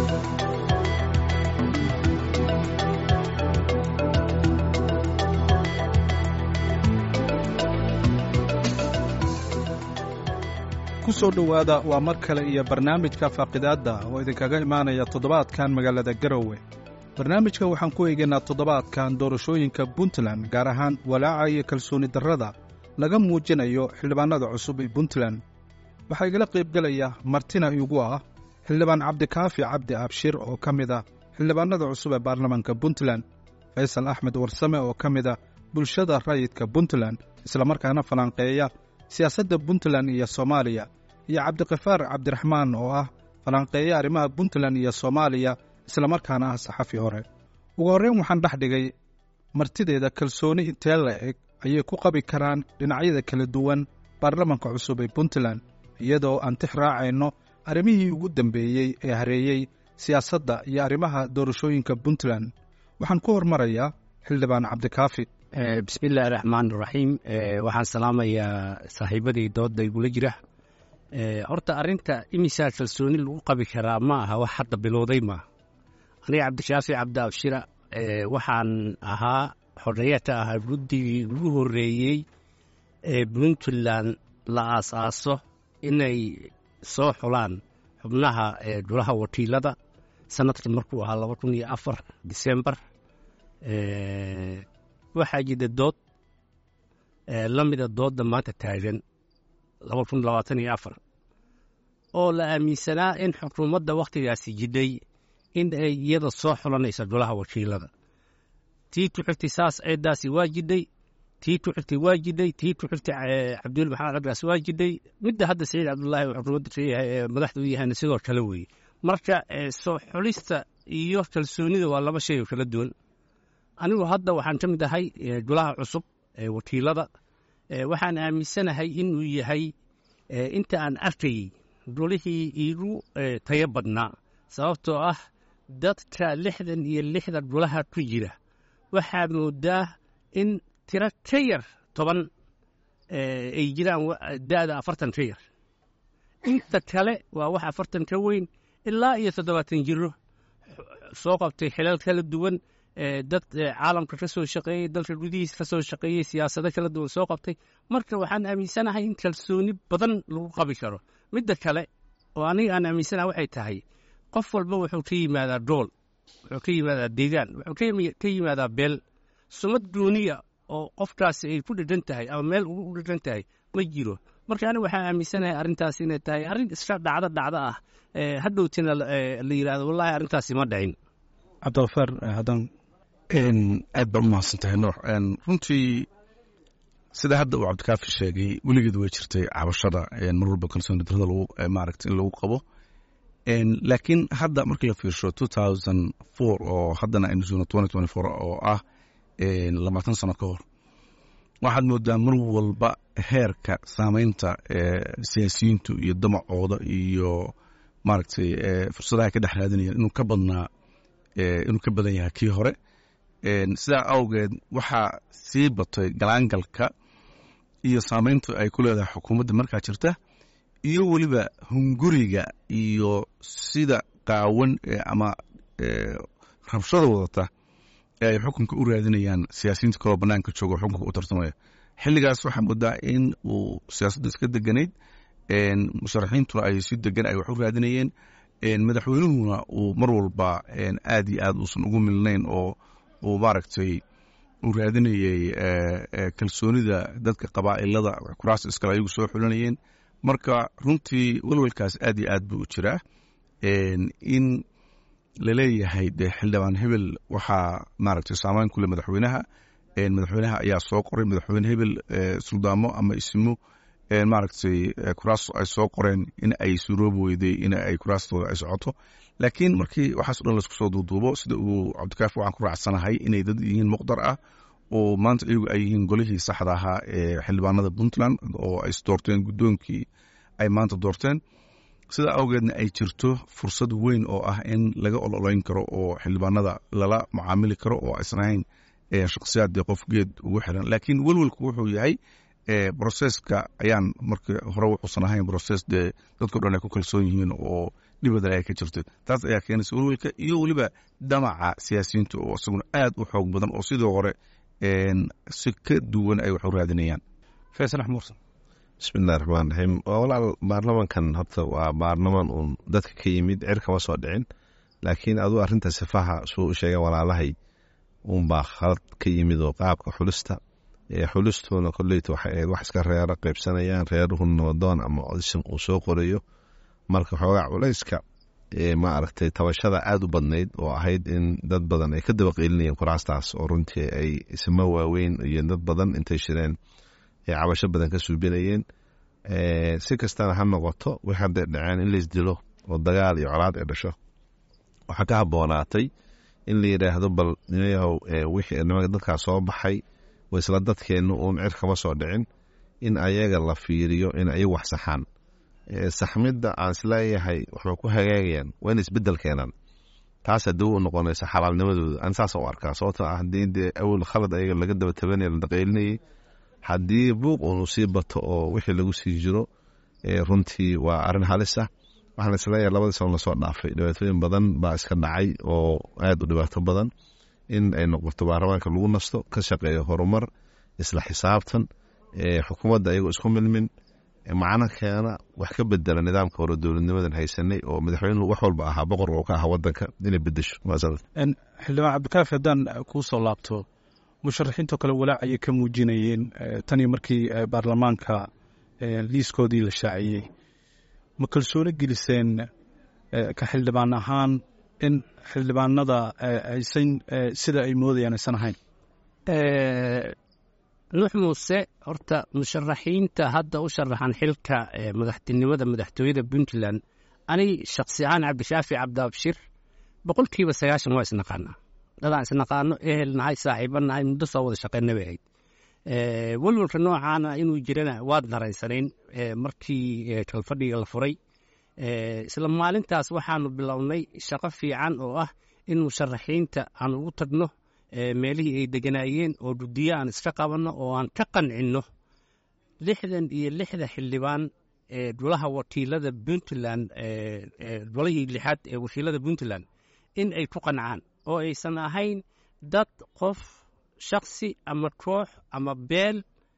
kusoo dhowaada waa mar kale iyo barnaamijka faaqidaadda oo idinkaga imaanaya toddobaadkan magaalada garowe barnaamijka waxaan ku eegaynaa toddobaadkan doorashooyinka puntland gaar ahaan walaaca iyo kalsooni darrada laga muujinayo xildhibaannada cusub ee puntland waxaa igala qaybgelaya martina igu ah xildhibaan cabdikaafi cabdi abshir oo ka mid ah xildhibaannada cusub ee baarlamaanka puntland faysal axmed warsame oo ka mid ah bulshada rayidka puntland islamarkaana falanqeeya siyaasadda puntland iyo soomaaliya iyo cabdikafaar cabdiraxmaan oo ah falanqeeya arrimaha puntland iyo soomaaliya islamarkaana ah saxafi hore ugu horreyn waxaan dhex dhigay martideeda kalsooni intee la eg ayay ku qabi karaan dhinacyada kala duwan baarlamanka cusub ee puntland iyadoo aan tix raacayno arrimihii ugu dambeeyey ee hareeyey siyaasadda iyo arrimaha doorashooyinka puntland waxaan ku hormarayaa xildhibaan cabdikaafi bismiillaahi raxmaan raxiim waxaan salaamayaa saaxiibadii doodda igula jira horta arrinta imisaa kalsooni lagu qabi karaa ma aha wax hadda bilowday maaha aniga cabdishaafi cabdi abshira waxaan ahaa xoreeyata ahaa guddigii ugu horreeyey ee puntland la aasaaso inay soo xulaan xubnaha golaha wakiilada sanadka markuu ahaa laba kun iyo afar disembar waxaa jirta dood la mida doodda maanta taagan laba kun labaatan iyo afar oo la aaminsanaa in xukuumadda wakhtigaasi jidhay in ay iyada soo xulanaysa golaha wakiilada tii ku xigtay saas ceeddaasi waa jidhay tii ku xigtay waa jidhay tii ku xigtay cabdul maxamed cabdigaas waa jidhay midda hadda saciid cabdullaahi uu xukuumadda leeyahay ee madaxda u yahayna sidoo kale weeye marka soo xulista iyo kalsoonida waa laba shay oo kala duwan anigu hadda waxaan ka mid ahay golaha cusub ee wakiilada waxaan aaminsanahay inuu yahay inta aan arkayey golihii iigu tayo badnaa sababtoo ah dadka lixdan iyo lixda golaha ku jira waxaa moodaa in tiro ka yar toban ay jiraan da'da afartan ka yar inta kale waa wax afartan ka weyn ilaa iyo toddobaatan jiro soo qabtay xilal kala duwan dad caalamka ka soo shaqeeyey dalka gudihiisa ka soo shaqeeyey siyaasado kala duwan soo qabtay marka waxaan aaminsanahay in kalsooni badan lagu qabi karo midda kale oo aniga aan aaminsanaha waxay tahay qof walba wuxuu ka yimaadaa dool wuxuu ka yimaadaa deegaan wuxuu ka yimaadaa beel sumad gooniya oo qofkaasi ay ku dhedhan tahay ama meel ugu dhedhan tahay ma jiro marka aniga waxaan aaminsanahay arrintaas inay tahay arrin iska dhacdo dhacdo ah hadhowtina la yidhahdo wallahi arrintaasi ma dhicin cabdikafaar haddaan aad baa u mahadsan tahay nuux runtii sida hadda uu cabdikaafi sheegay weligeed way jirtay cabashada mar walba kalsooni darada lagu maaragta in lagu qabo laakiin hadda markii la fiirsho two thousand four oo haddana aynu joogno twenty twenty four oo ah labaatan sano ka hor waxaad moodaa mar walba heerka saameynta siyaasiyiintu iyo damacooda iyo maaragtay fursadaha ka dhex raadinayaan inuu ka badnaa inuu ka badan yahay kii hore sidaa awgeed waxaa sii batay galaangalka iyo saameyntu ay ku leedahay xukuumadda markaa jirta iyo weliba hunguriga iyo sida qaawan ama rabshada wadata ee ay xukunka u raadinayaan siyaasiyiinta kaloo banaanka jooga oo xukunka u tartamaya xilligaas waxaa moodaa in uu siyaasadda iska deganayd musharaxiintuna ay si degan ay wax u raadinayeen madaxweynuhuna uu mar walba aad iyo aad uusan ugu milnayn oo uu maaragtay uu raadinayey kalsoonida dadka qabaa'ilada kuraas iskale ayagu soo xulanayeen marka runtii welwelkaas aad iyo aad buu u jiraa in laleeyahay dee xildhibaan hebel waxaa maaragtay saameyn ku leh madaxweynaha madaxweynaha ayaa soo qoray madaxweyne hebel suldaamo ama isimo maaragtay kuraas ay soo qoreen in ay suroobi weyday in ay kuraastooda ay socoto laakiin markii waxaas o dhan laisku soo duuduubo sida uu cabdikaafi waxaan ku raacsanahay inay dad yihiin muqdar ah oo maanta iyagu ay yihiin golihii saxda ahaa ee xildhibaanada puntland oo ay isdoorteen guddoonkii ay maanta doorteen sida awgeedna ay jirto fursad weyn oo ah in laga ololayn karo oo xildhibaanada lala mucaamili karo oo aysan ahayn shakhsiyaad dee qof geed ugu xiran laakiin welwelku wuxuu yahay broseska ayaan markii hore wuxuusan ahayn broses dee dadkao dhan ay ku kalsoon yihiin oo dhibadan ay ka jirto taas ayaa keenaysa welwelka iyo weliba damaca siyaasiyiinta oo isaguna aad u xoog badan oo sidoo hore si ka duwan ay wax u raadinayaan faysal axmuursan bismillahi raxmaan raxiim waa walaal baarlamankan horta waa baarlaman uun dadka ka yimid cir kama soo dhicin laakiin aduu arrinta sifaha suu u sheega walaalahay uunbaa khalad ka yimid oo qaabka xulista xulistuuna koleyta waxay ahayd wax iska reero qaybsanayaan reeruhu nabadoon ama codism uu soo qorayo marka xoogaa culayska ma aragtay tabashada aada u badnayd oo ahayd in dad badan ay ka daba qeylinayeen kuraastaas oo runtii ay isma waaweyn iyo dad badan intay shireen ay cabasho badan ka suubinayeen si kastana ha noqoto wix hadday dhaceen in laysdilo oo dagaal iyo colaad ay dhasho waxaa ka haboonaatay in la yidhaahdo bal nimayahow wixii nimanka dadkaas soo baxay wa isla dadkeennu uun cir kama soo dhicin in ayaga la fiiriyo in ayagu wax saxaan saxmidda aan isleeyahay waxba ku hagaagayaan waa in isbedel keenaan taas haddii u noqonaysa xalaalnimadooda aan saasa u arkaa sababtoo ah haddii dee awel khalad ayaga laga daba tabanaya la daqeylinayay haddii buuq uunu sii bato oo wixii lagu sii jiro runtii waa arrin halis ah waxaan isleeyahay labadii sano lasoo dhaafay dhibaatooyin badan baa iska dhacay oo aada u dhibaato badan in ay noqoto baarlamaanka lagu nasto ka shaqeeyo horumar isla xisaabtan xukuumadda ayagoo isku milmin macno keena wax ka bedela nidaamka hore dowladnimadan haysanay oo madaxweynuhu wax walba ahaa boqor oo ka ahaa wadanka inay bedesho xildhibaan cabdikaafi haddaan kuu soo laabto musharaxiintoo kale walaac ayay ka muujinayeen tanii markii baarlamaanka liiskoodii la shaaciyey ma kalsoono geliseen ka xildhibaan ahaan in xildhibaanada aysan sida ay moodayaan aysan ahayn nuux muuse horta musharaxiinta hadda u sharaxan xilka madaxtinimada madaxtooyada puntland anig shaksi ahaan cabdishaafi cabdiabshir boqolkiiba sagaashan waa isnaqaanaa dadaan isnaqaano ehel nahay saaxiiba nahay muddo soo wada shaqeyna bay ahayd welwalka noocaana inuu jirana waad daraysanayn markii kalfadhiga la furay isla maalintaas waxaanu bilownay shaqo fiican oo ah in musharaxiinta aan ugu tagno meelihii ay deganaayeen oo guddiyo aan iska qabanno oo aan ka qancinno lixdan iyo lixda xildhibaan ee golaha wakiilada puntland golihii lixaad ee wakiilada puntland in ay ku qancaan oo aysan ahayn dad qof shaksi ama koox ama beel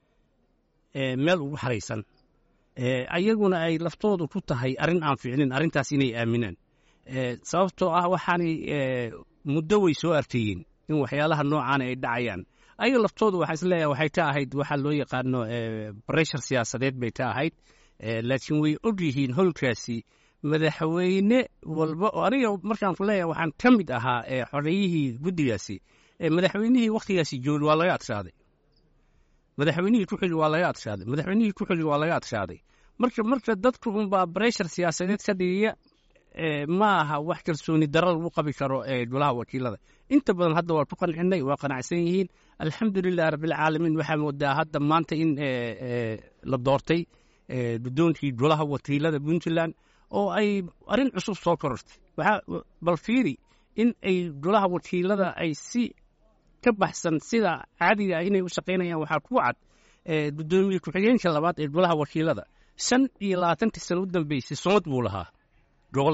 meel ugu xaraysan ayaguna ay laftoodu ku tahay arrin aan fiicnin arrintaas inay aaminaan sababtoo ah waxaanay muddo way soo arkeeyeen in waxyaalaha noocaana ay dhacayaan ayaga laftoodu waxaa isleeyahay waxay ka ahayd waxaa loo yaqaano breshar siyaasadeed bay ka ahayd laakiin way og yihiin holkaasi madaxweyne walba oo aniga markaan ku leeyahay waxaan ka mid ahaa xoreeyihii guddigaasi madaxweynihii wakhtigaasi joogay waa laga adshaaday madaxweynihii ku xili waa laga adshaaday madaxweynihii ku xili waa laga adshaaday marka marka dadku unbaa breshar siyaasadeed ka dhigaya ma aha wax kalsooni daro lagu qabi karo golaha wakiilada inta badan hadda waa ku qancinay waa qanacsan yihiin alxamdulilah rabbilcaalamiin waxaa moodaa hadda maanta in la doortay guddoonkii golaha wakiilada puntland oo ay arrin cusub soo korortay bal fiiri in ay golaha wakiilada ay si ka baxsan sida caadiga ah inay u shaqaynayaan waxaa ku cad guddoomiye ku-xigeenka labaad ee golaha wakiilada shan iyo labaatankii sano u dambeysay somad buu lahaa gobol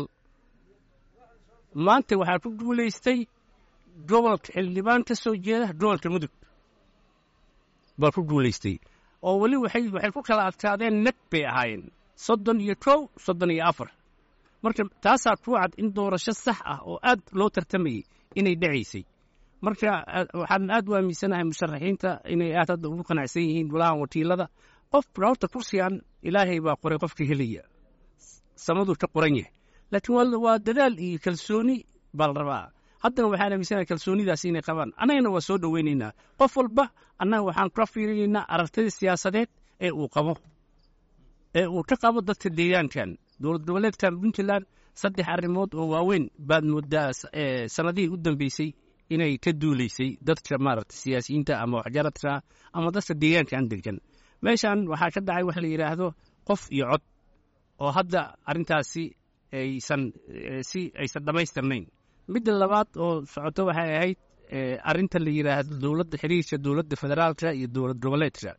maanta waxaa ku guulaystay gobolka xildhibaan ka soo jeeda gobolka mudug baa ku guulaystay oo weli waxay waxay ku kala adkaadeen neg bay ahaayeen soddon iyo kow soddon iyo afar marka taasaa ku cad in doorasho sax ah oo aad loo tartamayay inay dhacaysay marka waxaan aad u aaminsanahay musharaxiinta inay aad hadda ugu qanacsan yihiin golahan wakiilada qof horta kursigan ilaahay baa qoray qofka helaya samaduu ka qoran yahay laakiin waa dadaal iyo kalsooni baa la rabaa haddana waxaan aaminsanahay kalsoonidaas inay qabaan annagana waa soo dhoweynaynaa qof walba annaga waxaan ka fiirinaynaa aragtida siyaasadeed ee uu qabo ee uu ka qabo dadka deegaankan dowlad goboleedkan puntland saddex arrimood oo waaweyn baad moodaa sanadihii u dambeysay inay ka duulaysay dadka maaragta siyaasiyiinta ama waxjaradka ama dadka deegaankan degan meeshan waxaa ka dhacay wax la yidhaahdo qof iyo cod oo hadda arrintaasi aysan si aysan dhammaystirnayn midda labaad oo socoto waxay ahayd arrinta la yidhaahdo dowladda xiriirka dowladda federaalka iyo dowlad goboleedka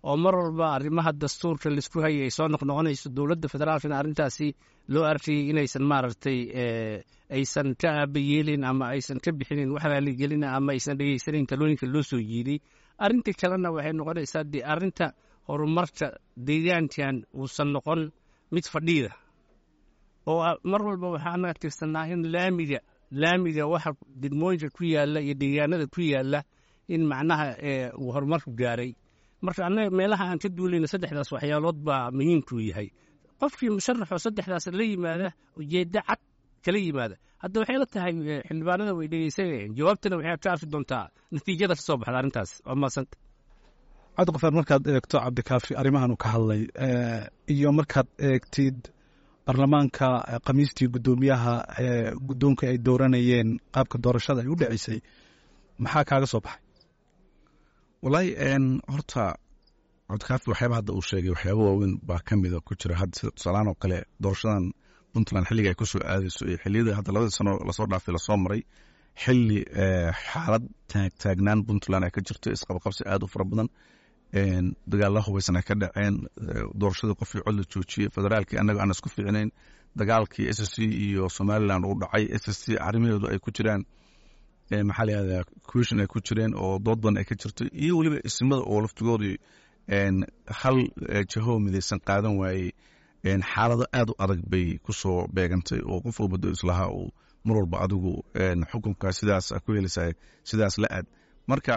oo mar walba arrimaha dastuurka laisku hayay ay soo noqnoqonayso dowladda federaalkana arrintaasi loo arkayay inaysan maaragtay aysan ka aabayeelin ama aysan ka bixinin wax raaligelin ama aysan dhegeysanin talooyinka loo soo jiiday arrinta kalena waxay noqonaysaa dee arrinta horumarka deegaankan uusan noqon mid fadhiida oo mar walba waxaana tirsanaa in laamiga laamiga waxa degmooyinka ku yaalla iyo deegaanada ku yaalla in macnaha uu horumarku gaaray marka annaga meelaha aan ka duulayna saddexdaas waxyaalood baa muhiimkuu yahay qofkii musharaxoo saddexdaas la yimaada ujeeddo cad kala yimaada hadda waxay la tahay xildhibaanada way dhegeysanayeen jawaabtana waxay ka arki doontaa natiijada ka soo baxda arrintaas waa mahadsanta cabdiqafaar markaad eegto cabdikaafi arrimahan ka hadlay iyo markaad eegtid baarlamaanka khamiistii guddoomiyaha guddoonka ay dooranayeen qaabka doorashada ay u dhaceysay maxaa kaaga soo baxay wallaahi horta cabdikaafi waxyaaba hadda uu sheegay waxyaaba waaweyn baa ka mida ku jira hadda sida tusaalaan oo kale doorashadan puntland xilliga ay ku soo aadayso iyo xilliyada hadda labadii sano lasoo dhaafay lasoo maray xilli xaalad taagnaan puntland ay ka jirto isqabaqabsi aad u fara badan dagaalla hubaysan ay ka dhaceen doorashadii qofkii cod la joojiyey federaalkii annaga aan isku fiicnayn dagaalkii s c iyo somalilan uu dhacay s c arrimaheedu ay ku jiraan maxaa layihahdaa question ay ku jireen oo dood badan ay ka jirto iyo weliba isimada oo laftigoodii hal jaho midaysan qaadan waayey xaalado aad u adag bay ku soo beegantay oo qof walba do islahaa uu mar walba adigu xukunka sidaas ku helaysaa sidaas la aad marka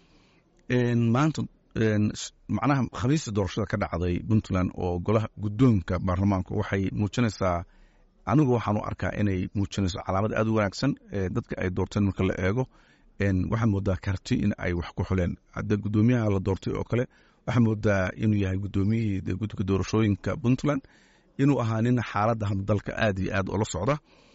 maanta macnaha khamiista doorashada ka dhacday puntland oo golaha guddoonka baarlamaanku waxay muujinaysaa anigu waxaan u arkaa inay muujinayso calaamad aad u wanaagsan dadka ay doorteen marka la eego waxaa moodaa karti in ay wax ku xuleen hadda guddoomiyaha la doortay oo kale waxaa moodaa inuu yahay guddoomiyihii guddiga doorashooyinka puntland inuu ahaa nin xaaladda hadda dalka aad iyo aad ula socda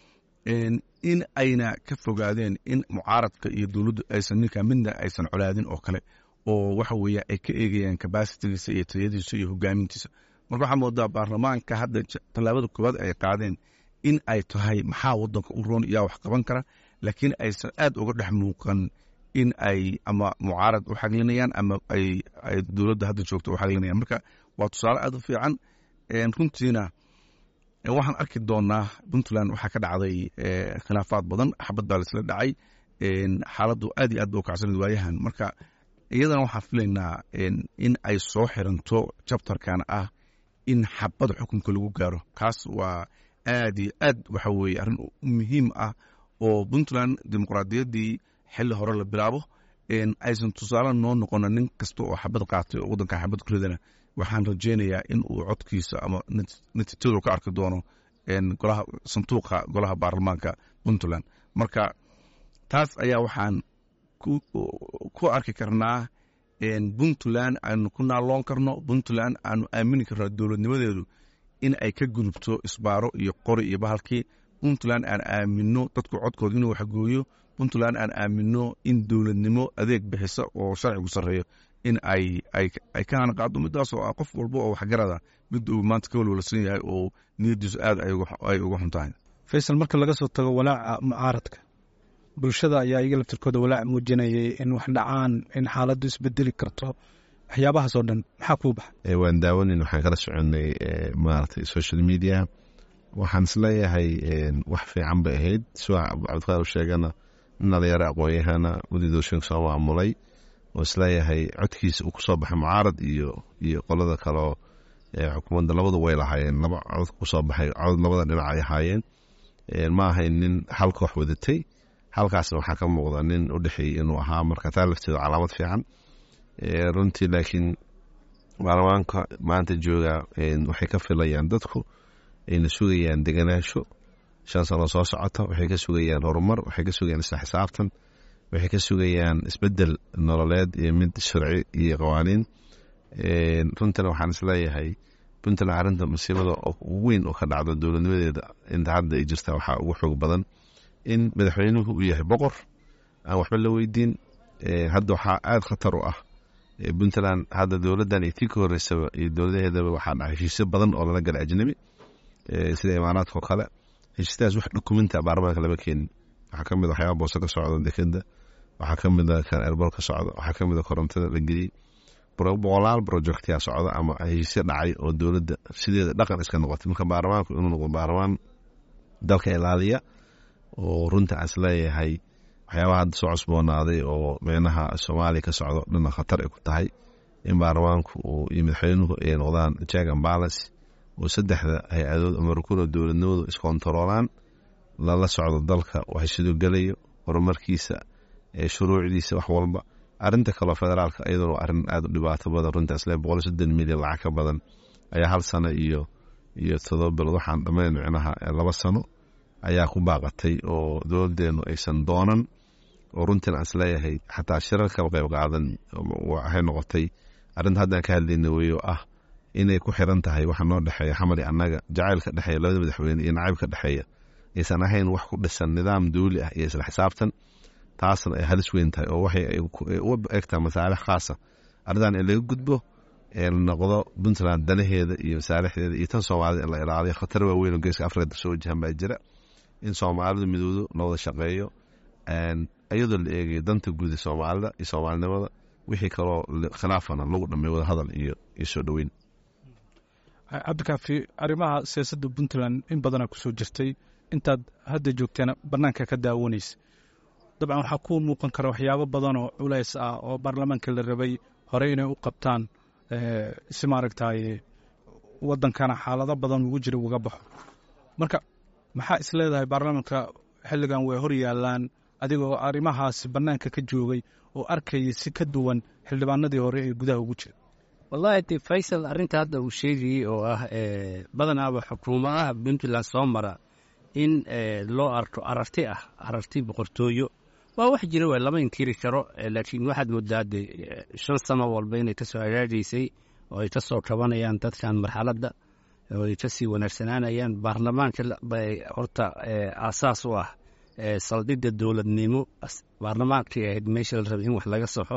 in ayna ka fogaadeen in mucaaradka iyo dowladdu aysan ninka midna aysan colaadin oo kale oo waxa weeye ay ka eegayaan kabasitigiisa iyo tayadiisa iyo hogaamintiisa marka waxaa moodaa baarlamaanka hadda tallaabada koowaad ay qaadeen in ay tahay maxaa wadanka u roon yaa wax qaban kara laakiin aysan aad uga dhex muuqan in ay ama mucaarad u xaglinayaan ama ay dowladda hadda joogto u xaglinayaan marka waa tusaale aad u fiican runtiina waxaan arki doonaa puntland waxaa ka dhacday khilaafaad badan xabad baa laisla dhacay xaaladdu aad iyo aad ba u kacsanad waayahan marka iyadana waxaan filaynaa in ay soo xiranto jabtarkan ah in xabad xukunka lagu gaaro kaas waa aad iyo aad waxa weeye arrin muhiim ah oo puntland dimuqraadiyaddii xilli hore la bilaabo aysan tusaale noo noqona nin kasta oo xabad qaatay oo waddanka xabad ku ridana waxaan rajaynayaa in uu codkiisa ama natiijadu ka arki doono golaha sanduuqa golaha baarlamaanka puntland marka taas ayaa waxaan ku arki karnaa puntland aanu ku naaloon karno puntland aanu aamini karno dowladnimadeedu in ay ka gudubto isbaaro iyo qori iyo bahalkii puntland aan aamino dadku codkooda inuu waxgooyo puntland aan aamino in dowladnimo adeeg bixisa oo sharcigu sarreeyo in ay ay ka hanaqaado midaas oo ah qof walba oo waxgarada mid uu maanta ka walwalsan yahay oo niyadiisu aad ay uga xun tahay faysal marka laga soo tago walaaca mucaaradka bulshada ayaa iyaga laftirkooda walaac muujinayay in wax dhacaan in xaaladdu isbedeli karto waxyaabahaas oo dhan maxaa kuu baxa waan daawanin waxaan kala soconay maaragtay social media waxaan isleeyahay wax fiican bay ahayd sida cabdiqaar u sheegana nin dhalinyaro aqoon-yahana wadidooshinka soo maamulay oo isleeyahay codkiisa uu kusoo baxay mucaarad iyo iyo qolada kaleo xukuumadda labadu way lahaayeen laba cod kusoo baxay cod labada dhinac ay ahaayeen ma ahayn nin hal koox wadatay halkaasna waxaa ka muuqda nin u dhexeeyey inuu ahaa marka taa lafteedu calaamad fiican runtii laakiin baarlamaanka maanta jooga waxay ka filayaan dadku ayna sugayaan deganaansho shan sano soo socota waxay ka sugayaan horumar waxay ka sugayaan isla xisaabtan waxay ka sugayaan isbedel nololeed iyo mid sharci iyo qawaaniin runtana waxaan isleeyahay puntland arrinta masiibada ugu weyn oo ka dhacdo dowladnimadeeda inta hadda ay jirta waxaa ugu xoog badan in madaxweynuhu uu yahay boqor aan waxba la weydiin hadda waxaa aada khatar u ah puntland hadda dowladdan iyo tii ka horeysaba iyo dowladaheedaba waxaa dhaca heshiisyo badan oo lala gala ajnabi sida imaaraadka oo kale heshiisyadaas wax dokumenta baarlamaanka lama keenin waxaa ka mid a waxyaaba boose ka socda dekeda waxaa ka mid a kan erbol ka socda waxaa ka mid a korontada la geliyey boqolaal projectyaa socda ama heshiisyo dhacay oo dowladda sideeda dhaqan iska noqotay marka baarlamaanku inuu noqdo baarlamaan dalka ilaaliya oo runta aan isleeyahay waxyaabaha hadda soo cusboonaaday oo meenaha soomaaliya ka socdo dhana khatar ay ku tahay in baarlamaanku uu iyo madaxweynuhu ay noqdaan check and balance oo saddexda hay-adood ama rukunoo dowladnimadu iskontaroolaan lala socdo dalka waxay sidoo gelayo horumarkiisa shuruucdiisa wax walba arinta kaleo federaalka iyaduna waa arrin aada u dhibaato badan runta isle boqol soddon milyan lacag ka badan ayaa hal sano iyo iyo todoba bilood waxaan dhammayn micnaha laba sano ayaa ku baaqatay oo dowladeenu aysan doonan oo runtiin aan isleeyahay xataa shirar kaba qayb qaadan waxay noqotay arrinta haddaan ka hadlayna weyo ah inay ku xiran tahay waxa noo dhexeeya xamali annaga jacaylka dhexeeya labada madaxweyne iyo nacaybka dhexeeya aysan ahayn wax ku dhisan nidaam dawli ah iyo isla xisaabtan taasna ay halis weyn tahay oo waxay u egtahay masaalix khaasa arrintan in laga gudbo ee la noqdo puntland danaheeda iyo masaalixdeeda iyo tan soomaalida in la ilaaliyo khatar waaweyn oo geeska afrika soo wajahan baa jira in soomaalidu midoodo la wada shaqeeyo iyadoo la eegayo danta guud ee soomaalida iyo soomaalinimada wixii kaloo khilaafana lagu dhamay wada hadal iyo iyo soo dhoweyn cabdikaafi arrimaha siyaasadda puntland in badanaa ku soo jirtay intaad hadda joogteena bannaanka ka daawanaysa dabcan waxaa ku muuqan kara waxyaabo badan oo culays ah oo baarlamaanka la rabay horey inay u qabtaan si maaragtay waddankana xaalado badan ugu jira uga baxo marka maxaa is leedahay baarlamaanka xilligan way hor yaallaan adigoo arrimahaasi bannaanka ka joogay oo arkaya si ka duwan xildhibaanadii hore ee gudaha ugu jira wallahi de faysal arrinta hadda uu sheegayey oo ah badanaaba xukuumadaha puntland soo mara in loo arko ararti ah ararti boqortooyo waa wax jira waa lama inkiri karo laakiin waxaad moodaa de shan sano walba inay kasoo hagaagaysay oo ay kasoo kabanayaan dadkan marxaladda oo ay kasii wanaagsanaanayaan baarlamaanka bay horta aasaas u ah saldhigga dowladnimo baarlamaankii ahayd meesha la rabay in wax laga saxo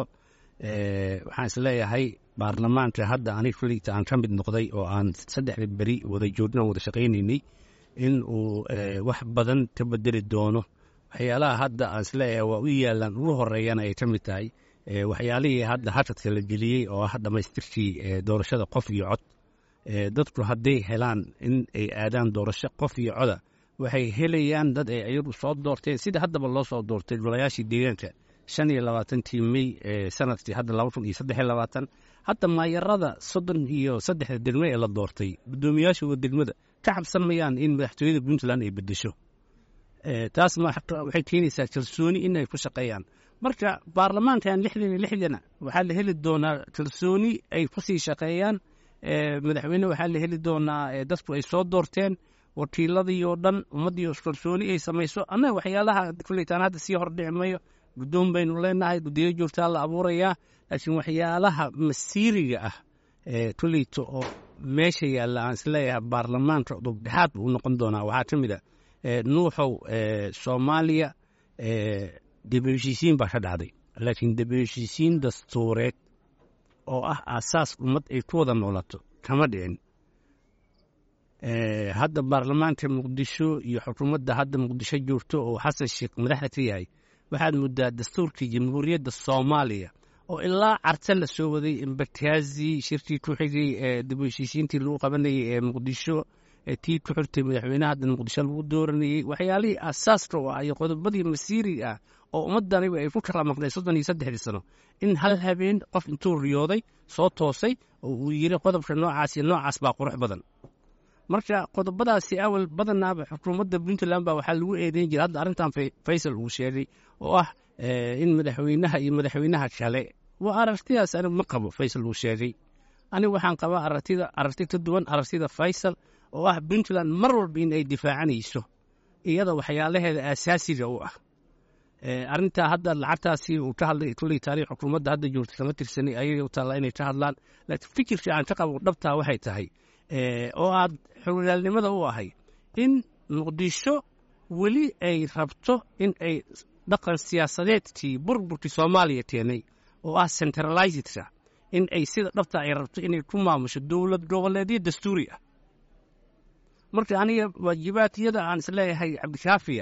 waxaan isleeyahay baarlamaanka hadda aniga kuligta aan ka mid noqday oo aan saddexda beri wada joogna wada shaqaynaynay in uu wax badan ka bedeli doono waxyaalaha hadda aan isleeyahay waa u yaalaan ugu horeeyana ay ka mid tahay waxyaalihii hadda hashadka la geliyey oo ah dhammaystirkii doorashada qof iyo cod dadku hadday helaan in ay aadaan doorasho qof iyo coda waxay helayaan dad ay ayagu soo doorteen sida haddaba loo soo doortay golayaashii deegaanka shan iyo labaatantii mey sanadkii hadda laba kun iyo saddex iyo labaatan hadda maayarada soddon iyo saddexda degme ee la doortay guddoomiyaashooda degmada ka cabsan mayaan in madaxtooyada puntland ay bedesho taas waxay keenaysaa kalsooni inay ku shaqeeyaan marka baarlamaankan lixdan iyo lixdana waxaa la heli doonaa kalsooni ay kusii shaqeeyaan madaxweyne waxaa la heli doonaa dadku ay soo doorteen wakiiladii oo dhan ummaddii kalsooni ay samayso annaga waxyaalaha kuleytaan hadda sii hordhici mayo guddoon baynu leenahay guddiyo joogtaa la abuurayaa laakiin waxyaalaha masiiriga ah kuleyto oo meesha yaalla aan isleeyahay baarlamaanka dubdhexaad buu noqon doonaa waxaa ka mid a nuuxow soomaaliya dib u heshiisiin baa ka dhacday laakiin dib u heshiisiin dastuureed oo ah aasaas ummad ay ku wada noolato kama dhicin hadda baarlamaanka muqdisho iyo xukuumadda hadda muqdisho joogto oo xasan sheekh madaxda ka yahay waxaad muddaa dastuurkii jamhuuriyadda soomaaliya oo ilaa carta la soo waday imbakaazi shirkii ku xigay ee dib u heshiisiintii lagu qabanayay ee muqdisho tii ku xirtay madaxweynaha hadda muqdisho lagu dooranayey waxyaalihii aasaaska u ah iyo qodobadii masiiriga ah oo ummadaniba ay ku kala maqnay soddon iyo saddexdii sano in hal habeen qof intuu riyooday soo toosay oo uu yiri qodobka noocaas iyo noocaas baa qurux badan marka qodobadaasi awal badanaaba xukuumadda puntland baa waxaa lagu eedeyn jiray hadda arrintan faysal uu sheegay oo ah in madaxweynaha iyo madaxweynaha kale waa aragtidaas anigu ma qabo faysal uu sheegay anigu waxaan qabaa aragtida aragti ka duwan aragtida faysal oo ah puntland mar walba in ay difaacanayso iyada waxyaalaheeda aasaasiga u ah arrintaa hadda lacagtaasi uu ka hadlay kulley taariikh xukuumadda hadda joogta kama tirsanay ayaga u taalla inay ka hadlaan laakiin fikirkii aan ka qabo dhabtaa waxay tahay oo aad xogogaalnimada u ahay in muqdisho weli ay rabto in ay dhaqan siyaasadeedkii burburkii soomaaliya keenay oo ah centralizedka in ay sida dhabta ay rabto inay ku maamusho dowlad goboleedyo dastuuri ah marka aniga waajibaadkiyada aan isleeyahay cabdikaafiya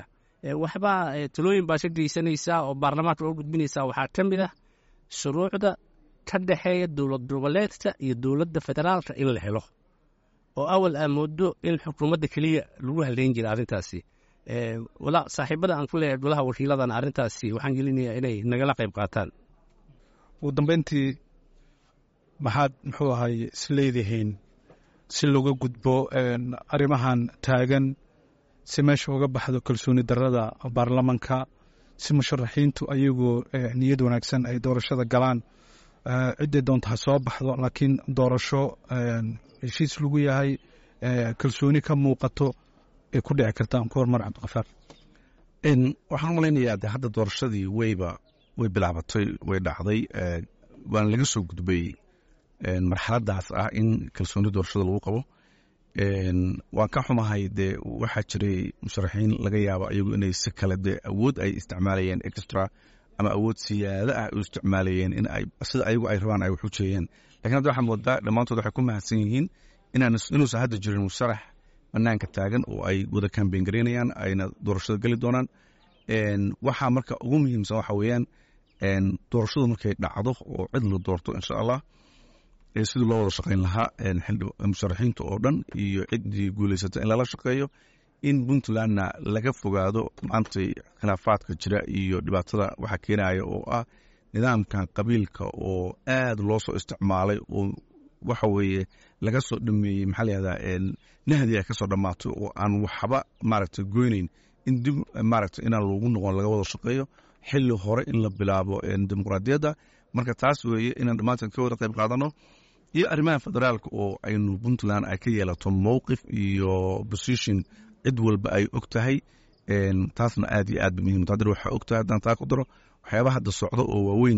waxbaa talooyin baa ka geysanaysaa oo baarlamaanka oo gudbinaysaa waxaa ka mid ah shuruucda ka dhexeeya dowlad goboleedka iyo dowladda federaalka in la helo oo awal aa moodo in xukuumadda keliya lagu haleyn jira arrintaasi walaa saaxiibada aan ku leeyahay golaha wakiiladan arrintaasi waxaan gelinayaa inay nagala qayb qaataan ugu dambeyntii maxaad muxuu ahay isleedihiin si looga gudbo arrimahan taagan si meesha uga baxdo kalsooni darada baarlamanka si musharaxiintu ayagoo niyad wanaagsan ay doorashada galaan ciddii doonta ha soo baxdo laakiin doorasho heshiis lagu yahay kalsooni ka muuqato ay ku dhici kartaan ku hormar cabdiqafaar waxaan u malaynayaa de hadda doorashadii weyba way bilaabatay way dhacday waana laga soo gudbay marxaladaas ah in kalsooni doorashada lagu qabo waan ka xumahay dee waxaa jiray musharaxiin laga yaabo ayagu inay si kale dee awood ay isticmaalayeen extra ama awood siyaada ah u isticmaalayeen in ay sida ayagu ay rabaan ay wax u jeeyeen lakin hadda waxaa moodaa dhammaantood waxay ku mahadsan yihiin inaan inuusan hadda jirin musharax banaanka taagan oo ay wada kambeyn garaynayaan ayna doorashada geli doonaan waxaa marka ugu muhiimsan waxa weeyaan doorashadu markay dhacdo oo cid la doorto insha allah sidii loo wada shaqayn lahaa musharaxiinta oo dhan iyo ciddii guulaysata in lala shaqeeyo in puntlandna laga fogaado maantay khilaafaadka jira iyo dhibaatada waxa keenaya oo ah nidaamkan qabiilka oo aad loo soo isticmaalay oo waxa weeye laga soo dhameeyey maxaa layihahdaa nahdi ay ka soo dhammaato oo aan waxba maaragtay goynayn in dib maaragtay inaan lagu noqon laga wada shaqeeyo xilli hore in la bilaabo dimuqraadiyadda marka taas weeye inaan dhammaantan ka wada qayb qaadano iyo arrimaha federaalka oo aynu puntland ay ka yeelato mowqif iyo position cid walba ay og tahay taasna aad iyo aad ba muhiim haddana waxaa og tahay haddaan taa ku daro waxyaabaha hadda socdo oo waaweyn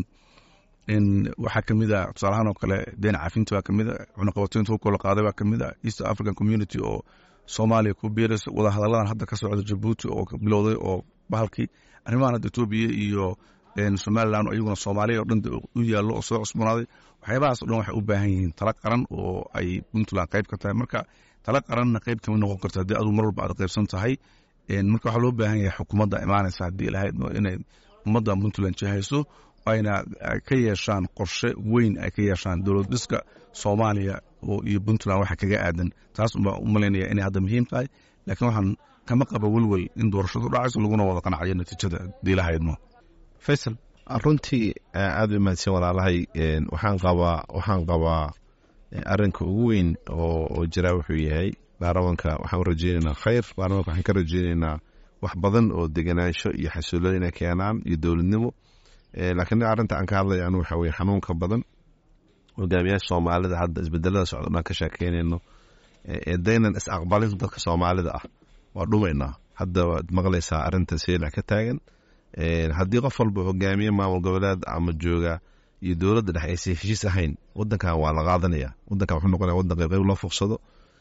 waxaa ka mid a tusaalahaan oo kale deen cafinta baa ka mid a cunaqabataynta hubkoo la qaaday baa ka mid a east african community oo soomaaliya ku biiraysa wadahadalladan hadda ka socda jabuuti oo bilowday oo bahalkii arrimahan hadda etoobiya iyo somalilan iyaguna soomaaliya oo dhan u yaallo oo soo cusboonaaday waxyaabahaas o dhan waxay u baahan yihiin tala qaran oo ay puntland qayb ka tahay marka tala qaranna qayb kama noqon karto haddii aduu mar walba aad qaybsan tahay marka waxaa loo baahan yahay xukuumadda imaanaysa haddii lahayd inay ummadda puntland jihayso ayna ka yeeshaan qorshe weyn ay ka yeeshaan dowlad dhiska soomaaliya iyo puntland waxa kaga aadan taas unbaa u malaynaya inay hadda muhiim tahay laakiin waxaan kama qaba welwel in doorashadu dhacayso laguna wada qanacyo natiijada haddii lahaydmo faysal runtii aad u mahadsan walaalahay waxaan qabaa waxaan qabaa arinka ugu weyn oo jira wuxuu yahay baarlamanka waxaan u rajeynaynaa khayr baarlamanka waxaan ka rajeynaynaa wax badan oo deganaansho iyo xasuulada inay keenaan iyo dowladnimo laakiin arrinta aan ka hadlaya anu waxa weye xanuunka badan hogaamiyaasha soomaalida hadda isbedelada socdo dhan ka sheekeynayno daynan is aqbalin dadka soomaalida ah waa dhumaynaa hadda waad maqlaysaa arrinta seelac ka taagan haddii qof walba hogaamiye maamul goboleed ama jooga iyo dowladda dhexe aysan heshiis ahayn wadankan waa la qaadanaya wadankan wuxuu noqonaya wadan qayb qayb loo fuqsado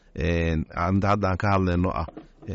hadda aan ka hadlayno ah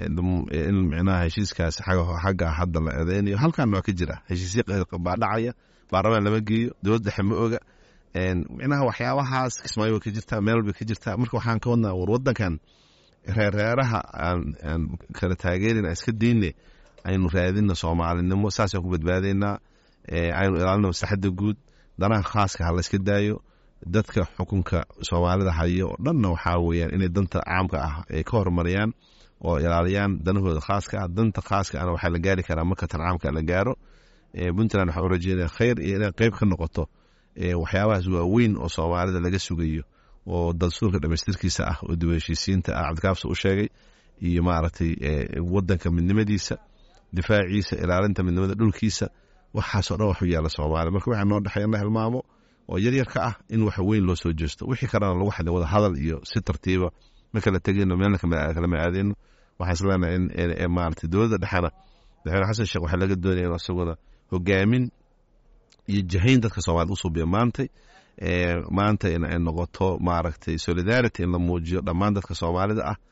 in micnaha heshiiskaas xagga hadda la eedeynayo halkan waa ka jira heshiisyo baa dhacaya baarlamaan lama geeyo dowlad dhexe ma oga micnaha waxyaabahaas kismaayo way ka jirtaa meel walbay ka jirtaa marka waxaan ka wadnaa war wadankan reerreeraha aan kala taageerin aan iska deyne aynu raadina soomaalinimo saasaan ku badbaadaynaa aynu ilaalina maslaxadda guud danaha khaaska ha layska daayo dadka xukunka soomaalida haya oo dhanna waxaa weyaan inay danta caamka ah ay ka horumariyaan oo ilaaliyaan danahooda khaaska ah danta khaaska ana waxaa la gaari karaa marka tan caamka la gaaro puntland waxaa u rajeynaya khayr iyo inay qeyb ka noqoto waxyaabahaas waaweyn oo soomaalida laga sugayo oo dastuurka dhamaystirkiisa ah oo dib heshiisiinta ah cabdikaafsa u sheegay iyo maaragtay wadanka midnimadiisa difaaciisa ilaalinta midnimada dhulkiisa waxaasoo dhan waxu yaalla soomaaliya marka waxaa noo dhexeeya in la hilmaamo oo yaryar ka ah in wax weyn loo soo jeesto wixii kalena lagu xadin wada hadal iyo si tartiiba ma kala tegino meelna kalama aadeyno waxaan isleenahay in maaragtay dowladda dhexena madaxweyne xasan sheekh waxaa laga doonaya in isaguna hogaamin iyo jahayn dadka soomaalida u suubiya maantay maanta in ay noqoto maaragtay solidarity in la muujiyo dhammaan dadka soomaalida ah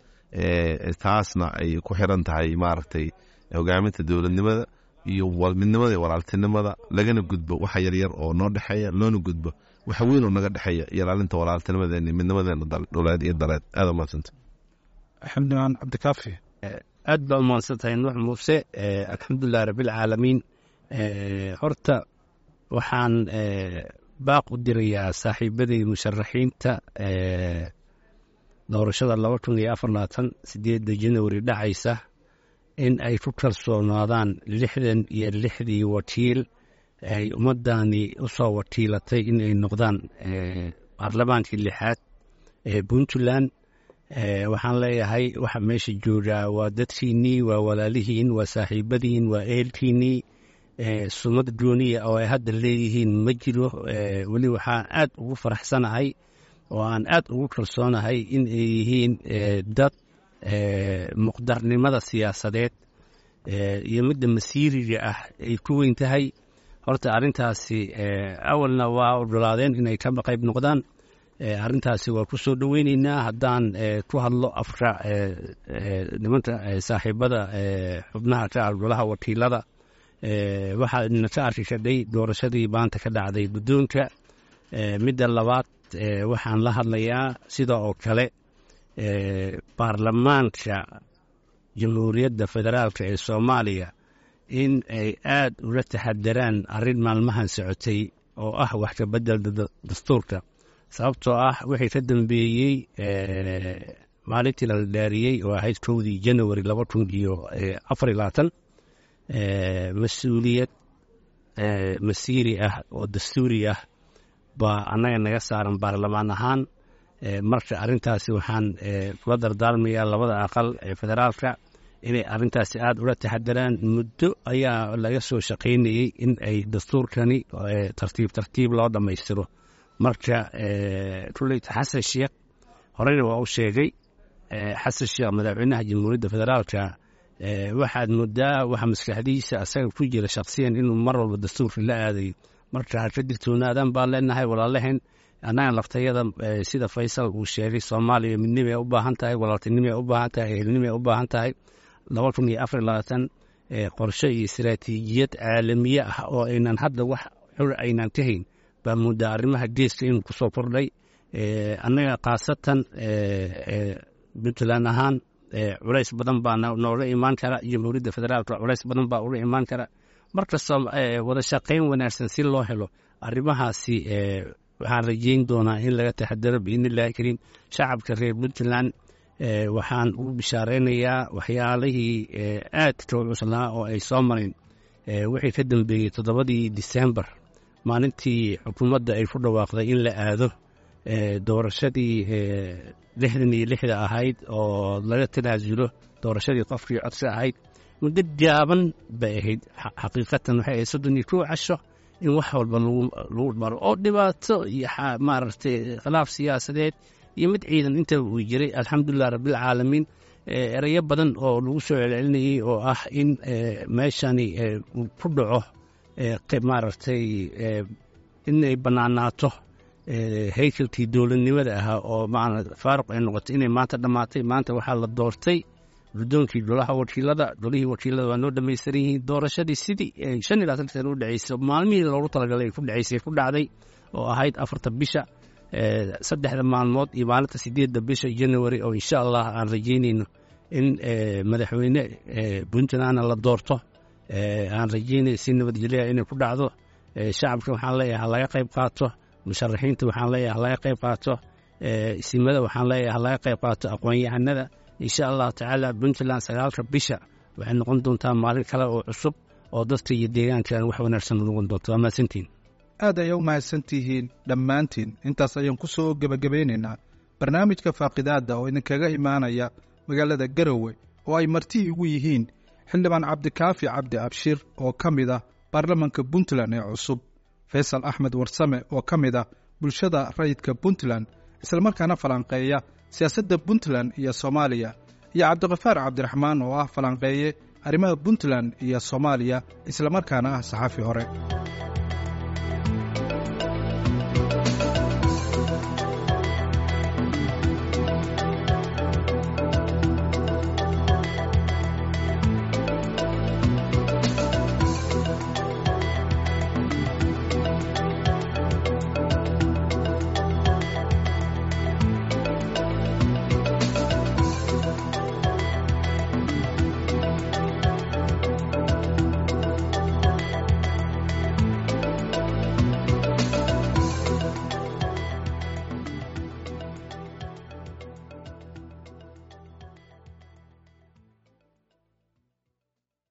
taasna ay ku xiran tahay maaragtay hogaaminta dowladnimada iyo midnimada iyo walaaltinimada lagana gudbo waxa yaryar oo noo dhexeeya loona gudbo waxa weyn oo naga dhexeeya iyo ilaalinta walaaltinimadeena midnimadeena dhuleed iyo daleed aada umahadsanta xamdimaan cabdikaafi aad baa umahadsan tahay nuux muuse alxamdulilah rabbilcaalamiin horta waxaan baaq u dirayaa saaxiibadii musharaxiinta doorashada laba kun iyo afar labaatan sideedda januari dhacaysa in ay ku kalsoonaadaan lixdan iyo lixdii wakiil ay ummadani u soo wakiilatay in ay noqdaan baarlamaankii lixaad ee puntland waxaan leeyahay waxa meesha joogaa waa dadkiinnii waa walaalihiin waa saaxiibadiin waa eelkiinnii sumad gooniya oo ay hadda leeyihiin ma jiro weli waxaan aad ugu faraxsanahay oo aan aad ugu kalsoonahay in ay yihiin dad muqdarnimada siyaasadeed iyo midda masiiriga ah ay ku weyn tahay horta arrintaasi awalna waa ogolaadeen inay ka qayb noqdaan arrintaasi waa ku soo dhoweyneynaa haddaan ku hadlo afka nimanka saaxiibada xubnaha ka ah golaha wakiilada waxaana ka arki kadhay doorashadii maanta ka dhacday guddoonka midda labaad waxaan la hadlayaa sida oo kale baarlamaanka jamhuuriyadda federaalka ee soomaaliya in ay aad ula taxadaraan arrin maalmahan socotay oo ah wax ka beddelda dastuurka sababtoo ah wixii ka dambeeyey maalintii la dhaariyey oo ahayd kowdii january laba kun iyo afar iyo labaatan mas-uuliyad masiiri ah oo dastuuri ah baa annaga naga saaran baarlamaan ahaan marka arrintaasi waxaan kula dardaarmayaa labada aqal ee federaalka inay arrintaasi aada ula taxadaraan muddo ayaa laga soo shaqaynayey in ay dastuurkani tartiib tartiib loo dhammaystiro marka kuleyta xasan sheekh horeyna waa u sheegay xasan sheekh madaxweynaha jamhuuriyadda federaalka waxaad moodaa waxa maskaxdiisa asaga ku jira shaksiyan inuu mar walba dastuurka la aadayo marka ha ka digtoonaadaan baan leenahay walaalaheen annaga laftayada sida faysal uu sheegay soomaaliya midnimay u baahan tahay walaaltinimay u baahan tahay ehelnimay u baahan tahay laba kun iyo afar labaatan qorshe iyo istaraatiijiyad caalamiye ah oo aynan hadda wax xur aynan ka hayn baa muddaa arrimaha geeska inuu ku soo kordhay annaga khaasatan puntland ahaan culays badan baa nooga imaan kara jamhuuriyadda federaalka culays badan baa uga imaan kara markasta wada shaqayn wanaagsan si loo helo arrimahaasi waxaan rajeyn doonaa in laga taxadaro biidnillahi kariim shacabka reer puntland waxaan ugu bishaaraynayaa waxyaalihii aadka u cuslaa oo ay soo marin wixii ka dambeeyey toddobadii disembar maalintii xukuumadda ay ku dhawaaqday in la aado doorashadii lixdan iyo lixda ahayd oo laga tanaasulo doorashadii qofkii codsi ahayd muddo gaaban bay ahayd xaqiiqatan waxay ahayd soddon iyo kow casho in wax walba lagu maro oo dhibaato iyo maaragtay khilaaf siyaasadeed iyo mid ciidan intaba uu jiray alxamdulilah rabbilcaalamiin erayo badan oo lagu soo celcelinayey oo ah in meeshani uu ku dhaco maaragtay inay bannaanaato haykalkii dowladnimada ahaa oo maana faaruq ay noqotay inay maanta dhammaatay maanta waxaa la doortay guddoonkii golaha wakiilada golihii wakiilada waa noo dhamaystiran yihiin doorashadii sidii shan iyo labaatan sana u dheceysay maalmihii loogu talagalay ku dhaceysay ku dhacday oo ahayd afarta bisha saddexda maalmood iyo maalinta sideedda bisha january oo insha allah aan rajeynayno in madaxweyne puntlandna la doorto aan rajeynay si nabadgelya inay ku dhacdo shacabka waxaan leeyahay halaga qayb qaato musharaxiinta waxaan leeyahay halaga qayb qaato isimada waxaan leeyahay halaga qayb qaato aqoon-yahanada insha allahu tacaala puntland sagaalka bisha waxay noqon doontaa maalin kale oo cusub oo dadka iyo deegaankan wax wanaagsan noqon doonto waa mahadsantiin aad ayay u mahadsan tihiin dhammaantiin intaas ayaan ku soo gebagabeynaynaa barnaamijka faaqidaadda oo idinkaga imaanaya magaalada garowe oo ay marti igu yihiin xildhibaan cabdikaafi cabdi abshir oo ka mid ah baarlamanka puntland ee cusub faysal axmed warsame oo ka mid ah bulshada rayidka puntland islamarkaana falanqeeya siyaasadda puntland iyo soomaaliya iyo cabdikafaar cabdiraxmaan oo ah falanqeeye arrimaha puntland iyo soomaaliya islamarkaana ah saxaafi hore